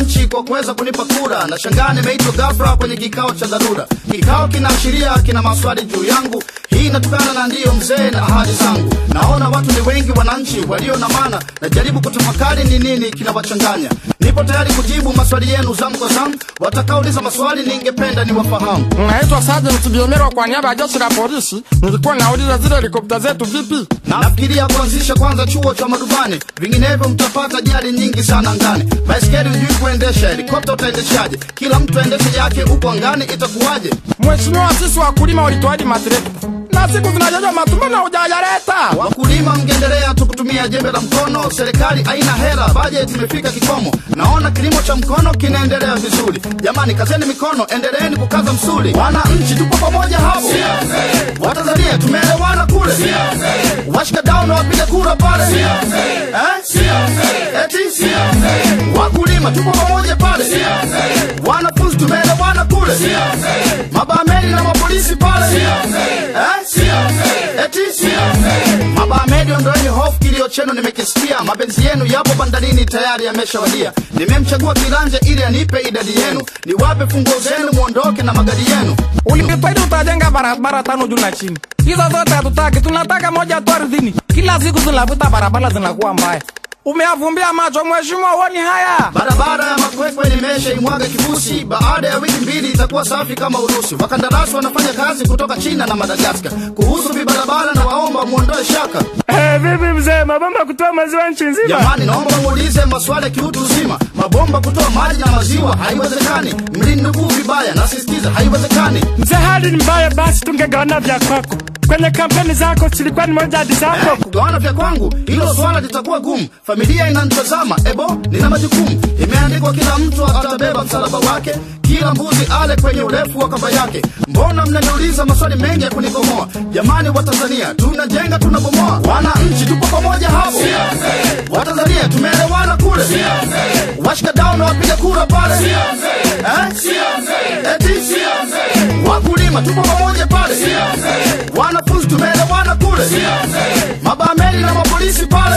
wananchi kwa kuweza kunipa kura. Na shangaa nimeitwa ghafla kwenye kikao cha dharura. Kikao kinaashiria kina maswali juu yangu. Hii inatokana na ndiyo mzee na ahadi zangu. Naona watu ni wengi, wananchi walio na maana. Najaribu kutafakari ni nini kinawachanganya. Nipo tayari kujibu maswali yenu zamu kwa zamu. Watakaouliza maswali ningependa niwafahamu. Naitwa Sergeant Biomerwa kwa niaba ya jeshi la polisi. Nilikuwa nauliza zile helikopta zetu vipi? Nafikiria kuanzisha kwanza chuo cha marubani, vinginevyo mtapata ajali nyingi sana angani. Baiskeli hujui kuendesha, helikopta utaendeshaje? Kila mtu aendeshe yake huko angani, itakuwaje? Mheshimiwa, sisi wakulima walitoaji matrekta na siku zinajaja matumbo na hujayaleta. Wakulima mngeendelea tu kutumia jembe la mkono, serikali haina hela, bajeti imefika kikomo. Naona kilimo cha mkono kinaendelea vizuri. Jamani, kazeni mikono, endeleeni kukaza msuli. Wananchi tupo pamoja hapo, Watanzania tumeelewana kule, washika dau na wapiga kura pale, eh? eti wakulima tupo pamoja pale, wanafunzi tumeelewana kule, mabameli na mapolisi pale, eh? eti mabameli, ondoeni hofu, kilio chenu nimekisikia, mapenzi yenu yapo bandarini tayari yameshawadia. Nimemchagua kiranja ili anipe idadi yenu, niwape funguo zenu, muondoke na magari yenu. Ulipitaidi utajenga barabara tano juu na chini. Hizo zote hatutaki, tunataka moja tu ardhini. Kila siku zinapita barabara zinakuwa mbaya. Umeavumbia macho mheshimiwa, uoni haya? Barabara ya Makwekwe nimesha imwaga kifusi, baada ya wiki mbili itakuwa safi kama Urusi. Wakandarasi wanafanya kazi kutoka China na Madagaskar. Kuhusu vibarabara na waomba muondoe shaka. Eh, vipi mzee, mabomba kutoa maziwa nchi nzima? Jamani, naomba muulize maswali ya kiutu uzima. Mabomba kutoa maji na maziwa haiwezekani. Mlinukuu vibaya, nasisitiza haiwezekani. Mzee, hali ni mbaya, basi tungegawana vya kwako. Kwenye kampeni zako zilikuwa ni moja hadi zako. kugawana vya kwangu, hilo swala litakuwa gumu. Familia inanitazama, ebo, nina majukumu. Imeandikwa kila mtu atabeba msalaba wake, kila mbuzi ale kwenye urefu wa kamba yake. Mbona mnaniuliza maswali mengi ya kunikomoa? Jamani wa Tanzania, tunajenga tunabomoa. Wananchi tupo pamoja hapo, Watanzania tumeelewana kule, washika dau na wapiga kura pale, eh? eti wakulima tupo pamoja pale, wanafunzi tumeelewana kule, mabameli na mapolisi pale,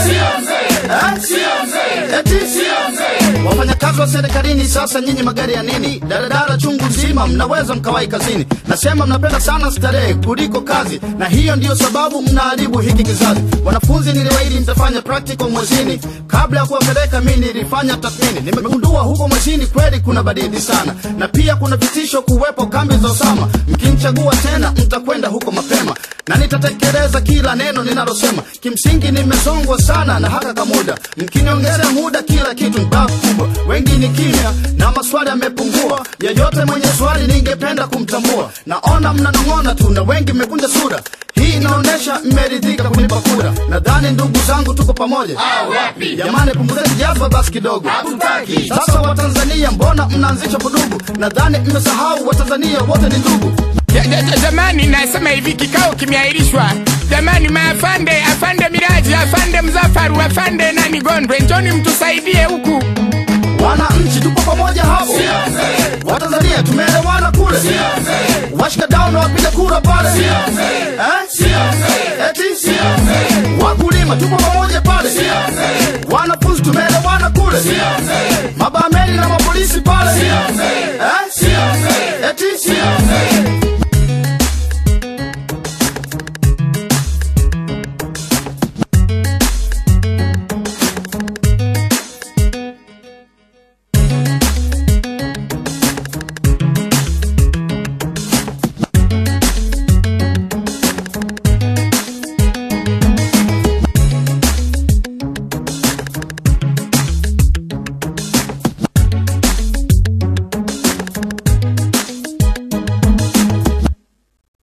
eh? eti wafanyakazi wa serikalini, sasa nyinyi magari ya nini? Daladala chungu nzima, mnaweza mkawai kazini. Nasema mnapenda sana starehe kuliko kazi, na hiyo ndiyo sababu mnaharibu hiki kizazi. Wanafunzi niliwaahidi nitafanya practical mwezini, kabla ya kuwapeleka mi nilifanya tathmini. Nimegundua huko mwezini kweli kuna badili sana, na pia kuna vitisho kuwepo kambi za Osama. Mkinichagua tena, mtakwenda huko mapema na nitatekeleza kila neno ninalosema. Kimsingi nimezongwa sana na haka kamuda, mkiniongezea muda kila kitu ni babu kubwa. Wengi ni kimya na maswali yamepungua. Yeyote mwenye swali ningependa kumtambua. Naona mnanong'ona tu na wengi mmekunja sura. Hii inaonyesha mmeridhika kunipa kura. Nadhani ndugu zangu tuko pamoja. Jamani, punguzeni jazba basi kidogo. Sasa Watanzania, mbona mnaanzisha vurugu? Nadhani mmesahau Watanzania wote ni ndugu. Ja- ja- ja- Jamani, nasema hivi, kikao kimeahirishwa. Jamani, maafande, afande Miraji, afande Mzafaru, afande nani Gondwe, njoni mtusaidie huku. Wananchi tupo pamoja hapo, Watanzania tumeelewana kule, washika dau na wapiga kura pale, eh? eti wakulima tupo pamoja pale, wanafunzi tumeelewana kule, mabameli na mapolisi pale, eh? eti